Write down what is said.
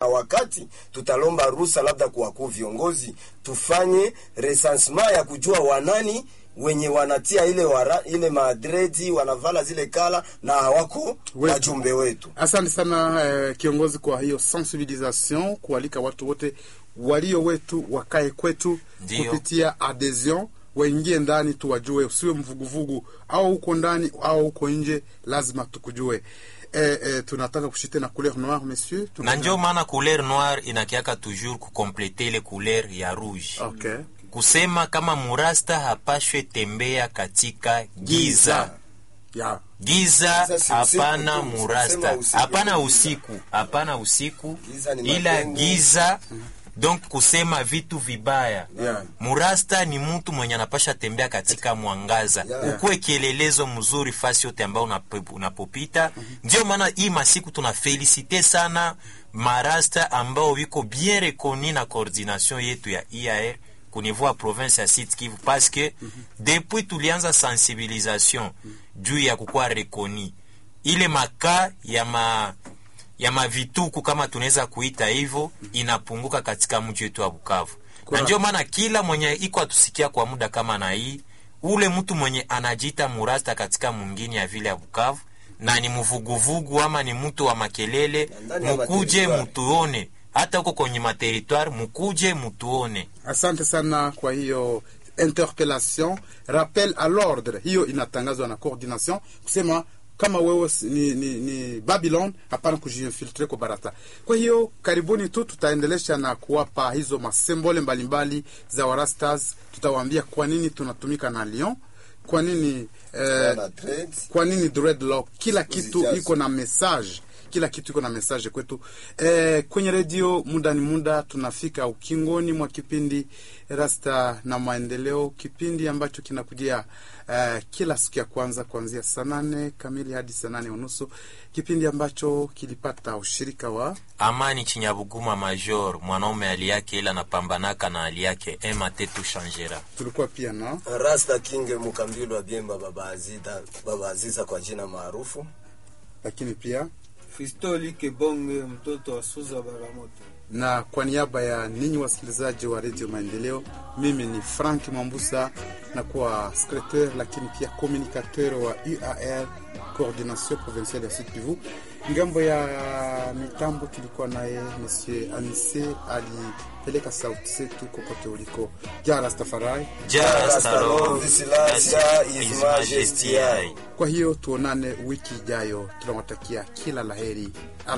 wakati tutalomba ruhusa labda kwa wakuu viongozi tufanye recensement ya kujua wanani wenye wanatia ile wara, ile madredi wanavala zile kala na hawako Wetu. wajumbe wetu. Asante sana eh, kiongozi kwa hiyo sensibilisation, kualika watu wote walio wetu wakae kwetu Ndio. kupitia adhesion, waingie ndani tuwajue, usiwe mvuguvugu au uko ndani au uko nje, lazima tukujue. Eh, eh, tunataka kushite na couleur noire monsieur, na Tuna- njo maana couleur noire inakiaka toujours kukomplete ile couleur ya rouge okay. kusema kama murasta hapashwe tembea katika giza yeah. giza Giza si hapana usiku tu, murasta sema usiku. hapana usiku hapana usiku Giza ni ila mapengo. giza donc kusema vitu vibaya Yeah. murasta ni mtu mwenye anapasha tembea katika mwangaza Yeah. ukuwe kielelezo mzuri fasi yote ambayo unapo- unapopita ndio maana hii masiku tuna felisite sana marasta ambao wiko bien rekoni na coordination yetu ya IAR kunivou ya province ya Sud Kivu parce que depuis tulianza sensibilisation juu ya kukuwa rekoni ile maka ya ma ya mavituku kama tunaweza kuita hivyo inapunguka katika mji wetu wa Bukavu, na Correct. ndio maana kila mwenye iko atusikia kwa muda kama na hii, ule mtu mwenye anajiita murasta katika mwingine ya vile ya Bukavu na ni mvuguvugu ama ni mtu wa makelele, ndani ya mukuje materitoire. mutuone, hata huko kwenye materitoire mukuje mutuone. Asante sana kwa hiyo interpellation, rappel à l'ordre, hiyo inatangazwa na coordination kusema kama wewe si- ni, ni, ni Babylon, hapana kujiinfiltre kwa barata. Kwa hiyo karibuni tu tutaendelesha na kuwapa hizo masembole mbalimbali za Warastas. Tutawaambia kwa nini tunatumika na Lyon, kwa nini eh, Wana dread. kwa nini dreadlock kila kitu Uzijaze. iko na message kila kitu iko na message kwetu e, kwenye redio muda ni muda tunafika ukingoni mwa kipindi rasta na maendeleo kipindi ambacho kinakujia e, kila siku ya kwanza kuanzia saa nane kamili hadi saa nane unusu kipindi ambacho kilipata ushirika wa Amani Chinyabuguma Major, mwanaume hali yake ila anapambanaka na hali yake, ema tetu shanjera tulikuwa pia na Rasta King Mukambilo wa Biemba Baba Aziza, Baba Aziza kwa jina maarufu. lakini pia Fistoli Kebonge, mtoto wa Suza Baramoto. na kwa niaba ya ninyi wasikilizaji wa redio Maendeleo, mimi ni Frank Mwambusa na kuwa secretaire lakini pia communicateur wa UAR coordination provinciale ya Sud Kivu. Ngambo ya mitambo tulikuwa naye Monsieur Anise alipeleka sauti zetu kokote uliko. Ja Rastafari. Jarastaro Visilasia is Majesty. Kwa hiyo tuonane wiki ijayo, tunawatakia kila laheri.